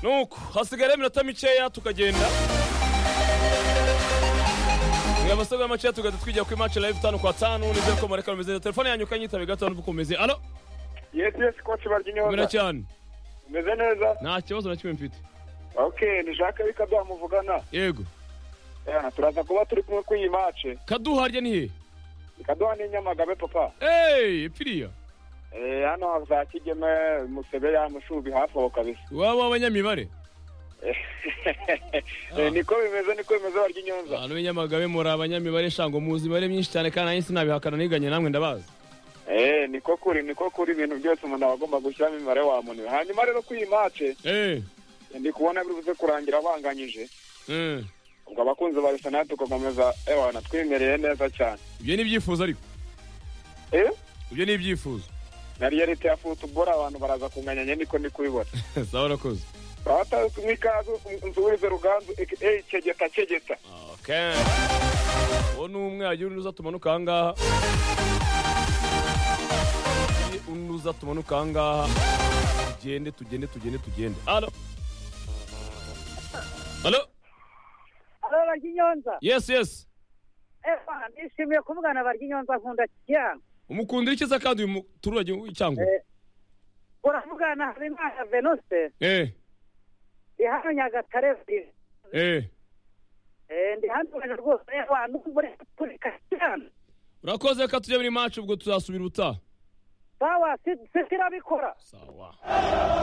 nuko hasigara iminota mikeya tukagenda mwe basaga makeya tugahita twijya kuri match live tanu kwa tanu nizere ko mureka rumeze neza telefone yanyu ukanyitabe gatanu dukomeze alo yesi yesi koci barya mwina inyota cyane umeze neza nta kibazo na kimwe mfite ok ni jacques bika byamuvugana yego Eh, turaza kuba turi kumwe kuri iyi mace kaduharya ni he ikaduha n'inyamagabe papa eyi ipiriya Eh, hano za kigeme musebe yamushubi hafi aho kabisa waba w'abanyamibare Eh, niko bimeze niko bimeze barya inyonza abantu b'inyamagabe muri abanyamibare shango muzi imibare myinshi cyane kandi nanjye sinabihakana niganye namwe ndabazi Eh, niko kuri niko kuri ibintu byose umuntu aba agomba gushyiramo imibare wamuniwe hanyuma rero kuri iyi mace eee ndi kubona biri buze kurangira banganyije ubwo abakunzi ba arsenal tugakomeza ewana twimereye neza cyane ibyo ni ibyifuzo ariko eh ibyo ni ibyifuzo na reality ya football abantu baraza kunganyanya niko ndi kubibona sawa urakoze abatazi mwikaze nsubize ruganzu aka kegeta kegeta okay uwo ni umwe hagira undi uza tumanuka aha ngaha Hagira undi uza tumanuka aha ngaha tugende tugende tugende tugende alo alo aba barya inyonza yes yes ewa nishimiye kuvugana barya inyonza nkunda cyane umukundira icyiza kandi uyu muturage w'icyangwe Eh. uravugana habimana venuse eh ndi hano nyagatare vile. eh Eh, ndi hano ubona rwose ewa n'ubwo uri guturika cyane urakoze reka tujya muri maci ubwo tuzasubira ubutaha sawa si- sitirabikora sawa